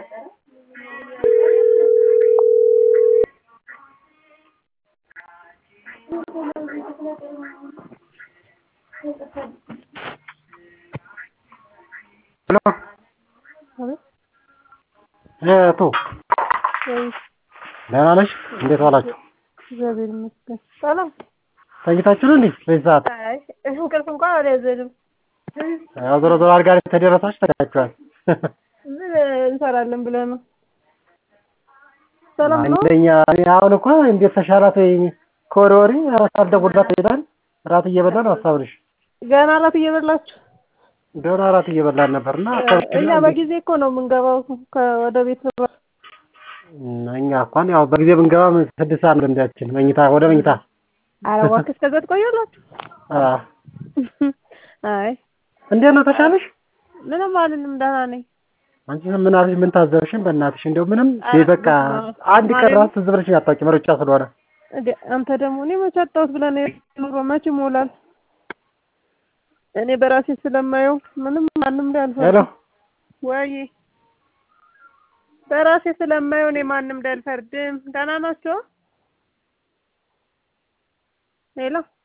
ሄሎ እህቱ ወይ ደህና ነሽ? እንዴት ዋላችሁ? እግዚአብሔር ይመስገን ሰላም። ተኝታችሁ ነው እንዴ በዚህ ሰዓት? አይ እንቅልፍ እንኳን አልያዘንም። ያው ዞሮ ዞሮ አልጋ ላይ ተደረሳችሁ ተኛችኋል። ምን እንሰራለን ብለህ ነው? ሰላም ነው? አንደኛ እኔ አሁን እኮ እንዴት ተሻላት ወይ ከወሬ ወሬ እራት አልደውልላት ይላል። እራት እየበላን ሀሳብ ነሽ ገና እራት እየበላችሁ? ገና እራት እየበላን ነበርና እኛ በጊዜ እኮ ነው የምንገባው ወደ ቤት እኛ እንኳን ያው በጊዜ ብንገባ ምን ስድስት ሰዓት ነው ልምዳችን መኝታ ወደ መኝታ ኧረ እባክህ እስከዛ ትቆያላችሁ? አዎ አይ እንዴት ነው ተሻለሽ? ምንም አልልም ደህና ነኝ። አንቺ ምን አለሽ? ምን ታዘብሽን? በእናትሽ እንደው ምንም በቃ አንድ ቀን ራሱ ትዝ ብለሽኝ አታውቂም ሩጫ ስለሆነ እንዴ አንተ ደግሞ እኔ መቼ አጣሁት ብለህ ነው ኑሮ መቼ ይሞላል? እኔ በራሴ ስለማየው ምንም ማንም ላይ ሄሎ አልፈርድም። ወይ በራሴ ስለማየው እኔ ማንም ላይ አልፈርድም። ደህና ናቸው? ሄሎ